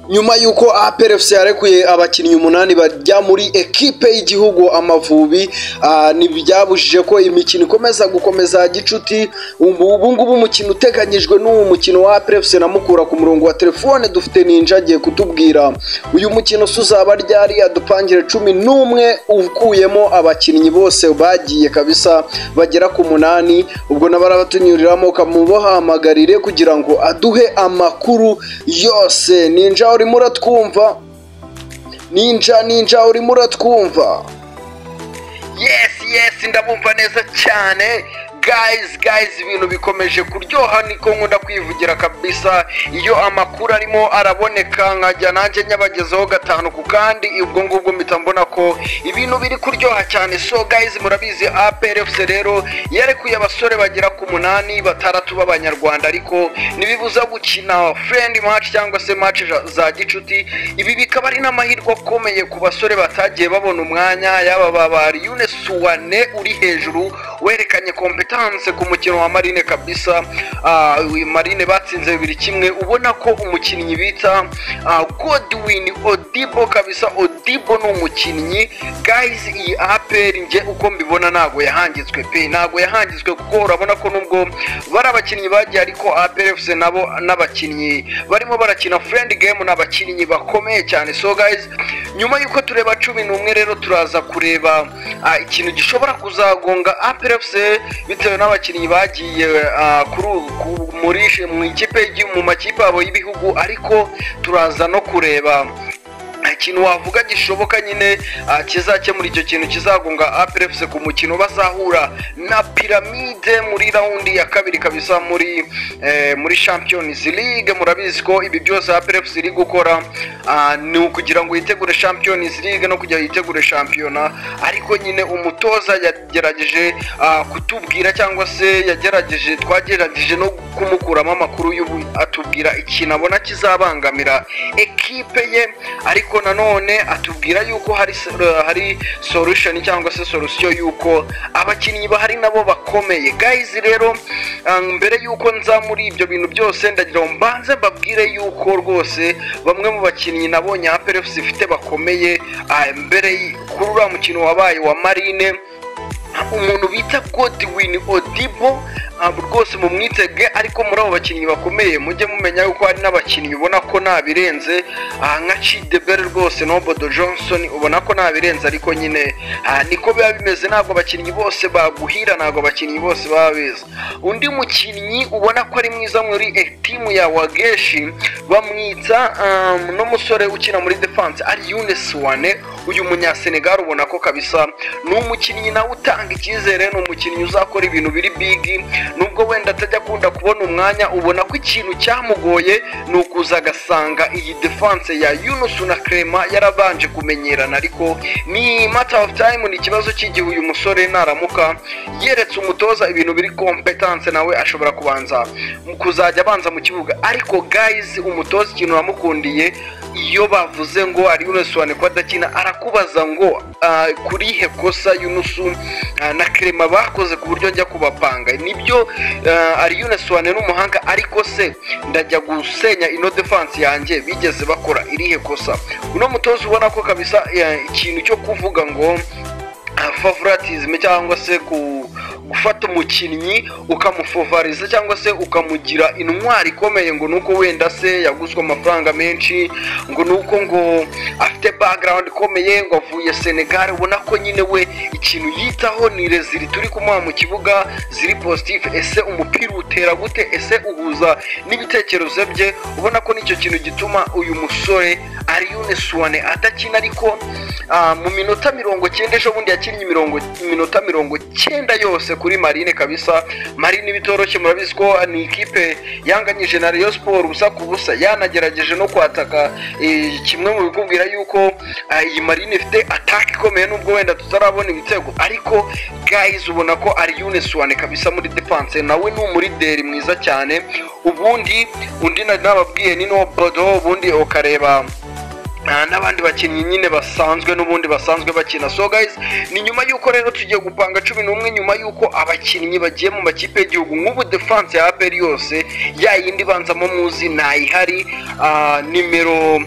nyuma y'uko APR FC yarekuye abakinnyi umunani bajya muri ekipe y'igihugu Amavubi ah, ntibyabujije ko imikino ikomeza gukomeza gicuti ubu ubu ngubu umukino uteganyijwe n'uwo mukino wa APR FC na Mukura ku murongo wa telefone dufite ninja agiye kutubwira uyu mukino se uzaba ryari adupangire cumi n'umwe ukuyemo abakinnyi bose bagiye kabisa bagera ku munani ubwo nabarabatunyuriramo kamubahamagarire kugira ngo aduhe amakuru yose ninja urimo uratwumva ninja ninja urimo uratwumva yes yes ndabumva neza cyane guys guys ibintu bikomeje kuryoha niko nkunda kwivugira kabisa iyo amakuru arimo araboneka nkajya nanjye nyabagezeho gatanu ku kandi ubwo ngubwo mpita mbona ko ibintu biri kuryoha cyane so guys murabizi APR FC rero yarekuye abasore bagera ku munani batandatu b'abanyarwanda ariko ntibibuza gukina friend match cyangwa se match za- za gicuti ibi bikaba ari n'amahirwe akomeye ku basore batagiye babona umwanya yaba babari Yune Suwane uri hejuru werekanye competence ku mukino wa Marine kabisa Ah, uyu Marine batsinze bibiri kimwe ubona ko umukinnyi bita ah, Godwin Odibo kabisa Odibo ni umukinnyi guys iyi APR nje uko mbibona ntago yahangitswe pe ntago yahangitswe kuko urabona ko nubwo bari abakinnyi bagiye ariko APR FC nabo n'abakinnyi barimo barakina friend game n'abakinnyi bakomeye cyane so guys nyuma y'uko tureba cumi n'umwe rero turaza kureba ah, ikintu gishobora kuzagonga APR FC bitewe n'abakinnyi bagiye ah, kuri ubu- ku- muri mu ikipe y'igi- mu makipe yabo y'ibihugu ariko turaza no kureba ikintu wavuga gishoboka nyine ah, kizakemura icyo kintu kizagonga APR FC ku mukino bazahura na piramide muri raundi ya kabiri kabisa muri eh, muri Champions League murabizi ko ibi byose APR FC iri gukora ah, ni ukugira ngo yitegure Champions League no kugira yitegure shampiyona ariko nyine umutoza yagerageje ah, kutubwira cyangwa se yagerageje twagerageje no kumukuramo amakuru y'ubu atubwira ikintu abona kizabangamira ekipe ye ariko nanone atubwira yuko hari s- uh, hari solution cyangwa se solution yuko abakinnyi bahari nabo bakomeye guys rero ah, mbere yuko nza muri ibyo bintu byose ndagira ngo mbanze mbabwire yuko rwose bamwe mu bakinnyi nabonye APR FC ifite bakomeye ah, mbere y- kuri uriya mukino wabaye wa Marine umuntu bita Godwin Odibo ah, rwose mumwitege ariko muri abo bakinnyi bakomeye mujye mumenya yuko hari n'abakinnyi ubona ko ntabirenze ah, nka Chidebere rwose Nobodo Johnson ubona ko ntabirenze ariko nyine ah, niko biba bimeze ntabwo abakinnyi bose baguhira ntabwo abakinnyi bose baba beza undi mukinnyi ubona ko ari mwiza muri eh, timu ya Wageshi bamwita um, n'umusore ukina muri defense ari Younes Wane uyu munyasenegal ubona ko kabisa ni umukinnyi nawe utanga icyizere ni umukinnyi uzakora ibintu biri bigi nubwo wenda atajya akunda kubona umwanya ubona ko ikintu cyamugoye ni ukuza agasanga iyi defense ya Yunus na Clement yarabanje kumenyerana ariko ni matter of time ni ikibazo cy'igihe uyu musore naramuka yeretse umutoza ibintu biri competence nawe ashobora kubanza mu kuzajya abanza mu kibuga ariko guys umutoza ikintu namukundiye iyo bavuze ngo ari Yunus wane ko adakina arakubaza ngo ah, kuri he kosa Yunus ah, na Clement bakoze ku buryo njya kubapanga nibyo ah, ari Yunus wane n'umuhanga ariko se ndajya gusenya ino defense yanjye bigeze bakora irihe kosa uno mutoza ubona ko kabisa eh, ikintu cyo kuvuga ngo ah, favoritism cyangwa se ku gufata umukinnyi ukamufovariza cyangwa se ukamugira intwari ikomeye ngo nuko wenda se yaguzwe amafaranga menshi ngo nuko ngo afite background ikomeye ngo avuye Senegal ubona ko nyine we ikintu yitaho ni rezili turi kumuha mu kibuga ziri positive ese umupira utera gute ese uhuza n'ibitekerezo bye ubona ko nicyo kintu gituma uyu musore ari Suwane adakina ariko ah, mu minota mirongo cyenda ejo bundi yakinnye imirongo iminota mirongo cyenda yose kuri Marine kabisa Marine bitoroshye murabizi ko ni ikipe yanganyije na Rayon Sport ubusa ku busa yanagerageje no kwataka eh, kimwe mu bikubwira yuko ah, iyi Marine ifite attack ikomeye nubwo wenda tutarabona ibitego ariko guys ubona ko ari Uniswan kabisa muri defense nawe ni umurideri mwiza cyane ubundi undi nari nababwiye ni no Bodo ubundi ukareba Ah, n'abandi bakinnyi nyine basanzwe n'ubundi basanzwe bakina so guys ni nyuma y'uko rero tugiye gupanga cumi n'umwe nyuma y'uko abakinnyi bagiye mu makipe y'igihugu nk'ubu defense ya APR yose ya yindi banzamo muzi ntayihari ah, nimero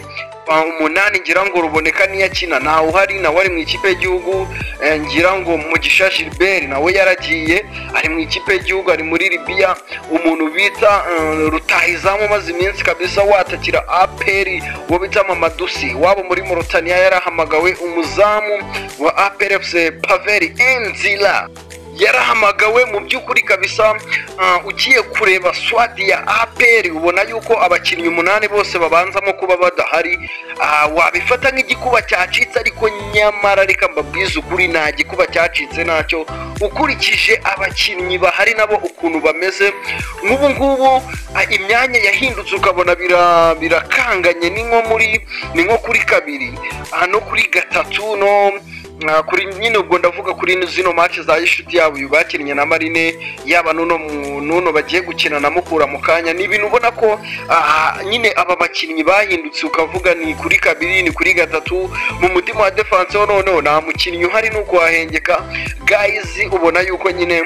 umunani ngira ngo ruboneka niyo akina ntawe uhari nawe ari mu ikipe y'igihugu eh, ngira ngo mugisha gilbert nawe yaragiye ari mu ikipe y'igihugu ari muri libiya umuntu bita eh, rutahizamu umaze iminsi kabisa watakira aperi uwo bita mamadusi wabo muri murutaniya yarahamagawe umuzamu wa aperefuse paveri inzira yarahamagawe mu by'ukuri kabisa uh, ugiye kureba swadi ya aperi ubona yuko abakinnyi umunani bose babanzamo kuba badahari uh, wabifata nk'igikuba cyacitse ariko nyamara reka mbabwize ukuri nta gikuba cyacitse nacyo ukurikije abakinnyi bahari nabo ukuntu bameze nk'ubu ngubu uh, imyanya yahindutse ukabona bira- birakanganye ni nko muri ni nko kuri kabiri uh, no kuri gatatu no Mwa kuri nyine ubwo ndavuga kuri ino- zino match za inshuti yabo uyu bakinnye na marine yaba nuno mu- nuno bagiye gukina na mukura mu kanya ni ibintu ubona ko ah, nyine aba bakinnyi bahindutse ukavuga ni kuri kabiri ni kuri gatatu mu mutima wa defense ho noneho nta mukinnyi uhari nuko wahengeka guys ubona yuko nyine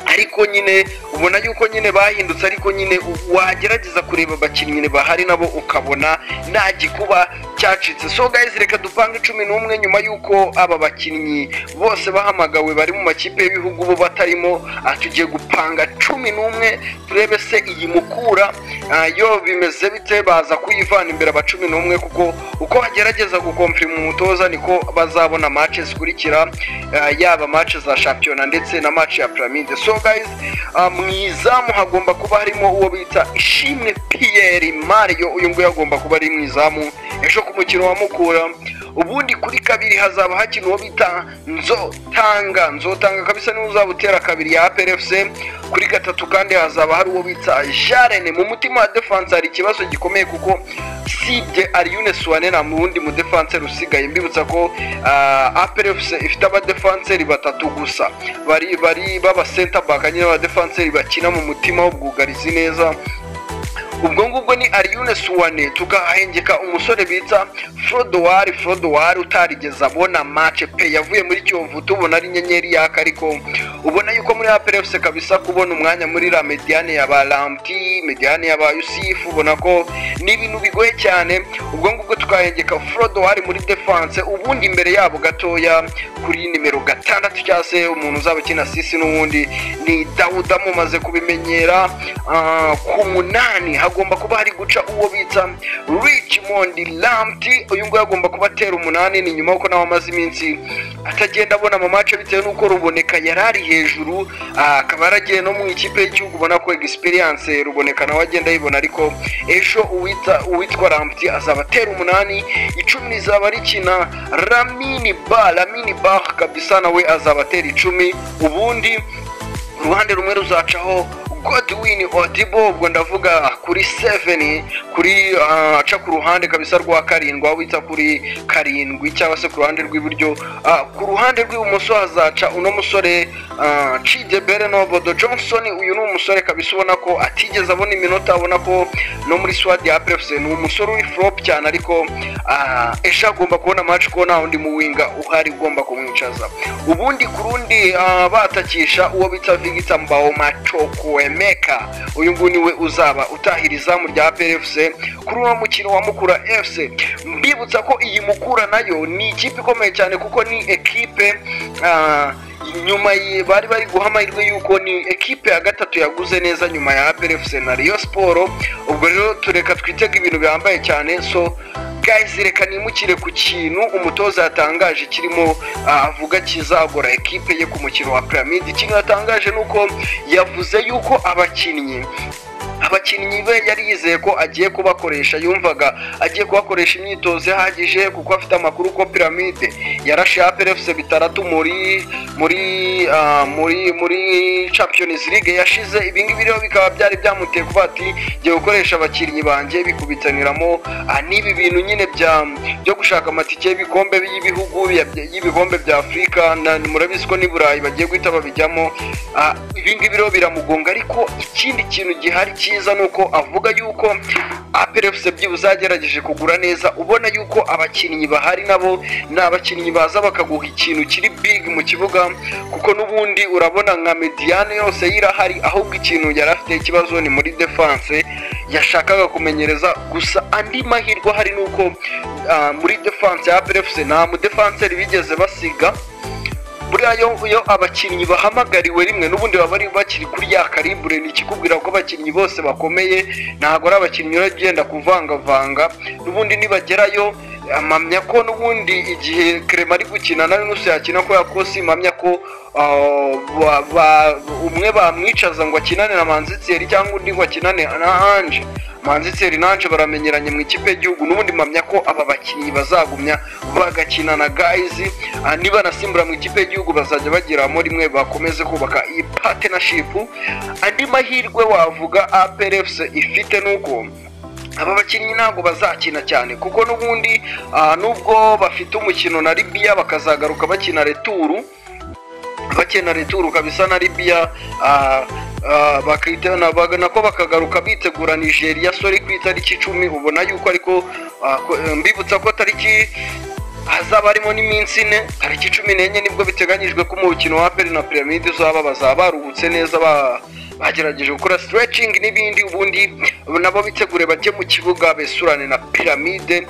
ariko nyine ubona yuko nyine bahindutse ariko nyine u- wagerageza kureba abakinnyi bahari nabo ukabona nta gikuba cyacitse so guys reka dupange cumi n'umwe nyuma y'uko aba bakinnyi bose bahamagawe bari mu makipe y'ibihugu bo batarimo ah, tugiye gupanga cumi n'umwe turebe se iyi mukura ah, yo bimeze bite baza kuyivana imbere aba cumi n'umwe kuko uko bagerageza gukomfirima umutoza niko bazabona match zikurikira ah, yaba match za shampiyona ndetse na match ya pyramide so guys ah, mu izamu hagomba kuba harimo uwo bita ishimwe pierre mario uyu nguyu agomba kuba ari mu izamu ejo ku mukino wa mukura ubundi kuri kabiri hazaba hakina uwo bita nzotanga nzotanga kabisa niwe uzaba utera kabiri ya APRFC kuri gatatu kandi hazaba hari uwo bita jarene mu mutima wa defense hari ikibazo gikomeye kuko sibye ariyune suwane nta wundi mu defense usigaye mbibutsa ko ah, APRFC ifite abadefanseri batatu gusa bari bari baba center back nyine abadefanseri bakina mu mutima w'ubwugarizi neza ubwo ngubwo ni Ariyune Suwane tukahengeka umusore bita Frodowari Frodowari utarigeze abona match pe yavuye muri Kiyovu tubona ari inyenyeri yaka ariko ubona yuko muri APRFC kabisa kubona umwanya muri la mediane ya Balamti mediane ya ba Yusuf ubona ko ni ibintu bigoye cyane ubwo ngubwo tukahengeka Frodowari muri defense ubundi imbere yabo gatoya kuri nimero gatandatu cyangwa se umuntu uzaba ukina sisi n'ubundi ni Dawuda mumaze kubimenyera ah, ku munani hagomba kuba hari guca uwo bita Richmond Lamti uyu nguyu agomba kuba atera umunani ni nyuma yuko nawe amaze iminsi atagenda abona mu mace bitewe n'uko ruboneka yari ari hejuru ah, akaba yaragiye no mu ikipe y'igihugu ubona ko experience ruboneka nawe agenda yibona ariko ejo uwita uwitwa Lamti azaba atera umunani icumi rizaba rikina Ramini Ba Ramini Ba kabisa nawe azaba atera icumi ubundi uruhande rumwe ruzacaho Godwin Odibo ubwo ndavuga kuri 7 kuri ah, aca ku ruhande kabisa rwa karindwi aho bita kuri karindwi cyangwa se ku ruhande rw'iburyo Ah, ku ruhande rw'ibumoso hazaca uno musore ah, Chidebere Nobodo Johnson uyu ni umusore kabisa ubona ko atigeze abona iminota abona ko no muri Swad ya APFC ni umusore uri flop cyane ariko ah, ejo agomba kubona match ko nta wundi mu winga uhari ugomba kumwicaza ubundi ku rundi ah, batakisha uwo bita Victor Mbao Machokwemeka uyu nguyu niwe uzaba utahira izamu rya PFC kuri uno mukino wa Mukura FC mbibutsa ko iyi Mukura nayo ni ikipe ikomeye cyane kuko ni ekipe ah, nyuma ye- bari bari guha amahirwe yuko ni ekipe ya gatatu yaguze neza nyuma ya APRFC na Rayon Sport ubwo rero tureka twitega ibintu bihambaye cyane so guys reka nimukire ku kintu umutoza yatangaje kirimo ah, avuga kizagora ekipe ye ku mukino wa Pyramid ikintu yatangaje ni uko yavuze yuko abakinnyi abakinnyi be yari yizeye ko agiye kubakoresha yumvaga agiye kubakoresha imyitozo ihagije kuko afite amakuru ko piramide yarashe aperefuse bitandatu muri muri ah, muri muri champions league yashize ibingibi rero bikaba byari byamuteye kuba ati ngiye gukoresha abakinnyi banjye bikubitaniramo ah, n'ibi bintu nyine bya byo gushaka amatike y'ibikombe y'ibihugu ya- y'ibikombe bya afurika na- murabizi ko n'i burayi bagiye guhita babijyamo Ah, ibi ngibi rero biramugonga ariko ikindi kintu gihari cyiza ni uko avuga yuko aperefuse byibuze yagerageje kugura neza ubona yuko abakinnyi bahari nabo ni abakinnyi baza bakaguha ikintu kiri big mu kibuga kuko n'ubundi urabona nka mediane yose yirahari ahubwo ikintu yari afite ikibazo ni muri defense yashakaga kumenyereza gusa andi mahirwe ahari ni uko ah, muri defanse ya perefusi nta mudefanseri bigeze basiga buriya yo iyo abakinnyi bahamagariwe rimwe n'ubundi baba bari bakiri kuri ya karimbure ni ikikubwira ko abakinnyi bose bakomeye ntabwo ari abakinnyi bari ugenda kuvangavanga n'ubundi nibagerayo amamya ko n'ubundi igihe kerema ari gukina na nusu yakina ko yakosi impamya ko ah, ba- ba- umwe bamwicaza ngo akinane na manzitseri cyangwa undi ngo akinane na anje manzitseri na anje baramenyeranye mu ikipe y'igihugu n'ubundi mpamya ko aba bakinnyi bazagumya bagakina na gayizi Ah, niba nasimbura mu ikipe y'igihugu bazajya bagiramo rimwe bakomeze kubaka iyi partnership andi mahirwe wavuga APRFC ifite nuko aba bakinnyi ntabwo bazakina cyane kuko n'ubundi ah, nubwo bafite umukino na Libya bakazagaruka bakina returu bakina returu kabisa na Libya ah, ah, bakita na- baga- nako bakagaruka bitegura Nigeria sori ku itariki icumi ubona yuko ariko ah, ko- eh, mbibutsa ko tariki hazaba harimo n'iminsi ine tariki cumi n'enye nibwo biteganyijwe ko umukino wa peri na piramide uzaba bazaba baruhutse neza ba- bagerageje gukora stretching n'ibindi ubundi nabo bitegure bajye mu kibuga besurane na piramide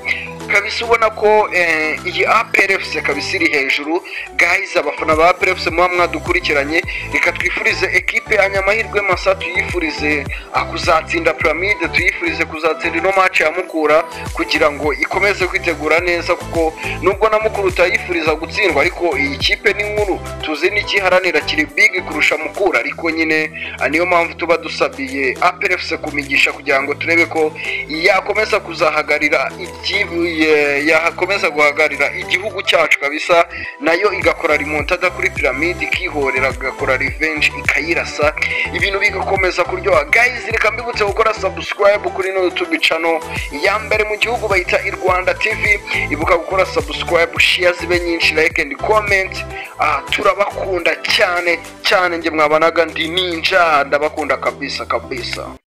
kabisa ubona ko eh, iyi APRFC kabisa iri hejuru guys abafana ba APRFC muba mwadukurikiranye reka twifurize ekipe anyamahirwe masa tuyifurize ah, kuzatsinda piramide tuyifurize kuzatsinda ino match ya mukura kugira ngo ikomeze kwitegura neza kuko nubwo na mukuru utayifuriza gutsindwa ariko iyi kipe ni nkuru tuzi n'ikiharanira kiri big kurusha mukura ariko nyine ah, niyo mpamvu tuba dusabiye APRFC kumigisha kugira ngo turebe ko yakomeza kuzahagarira igi- ye- yakomeza guhagarira igihugu cyacu kabisa nayo igakora remontada kuri piramide ikihorera igakora revenge ikayirasa ibintu bigakomeza kuryoha guys reka mbibutse gukora subscribe kuri ino youtube channel ya mbere mu gihugu bayita i rwanda tv ibuka gukora subscribe share zibe nyinshi like and comment ah, turabakunda cyane cyane njye mwabanaga ndi ninja ndabakunda kabisa kabisa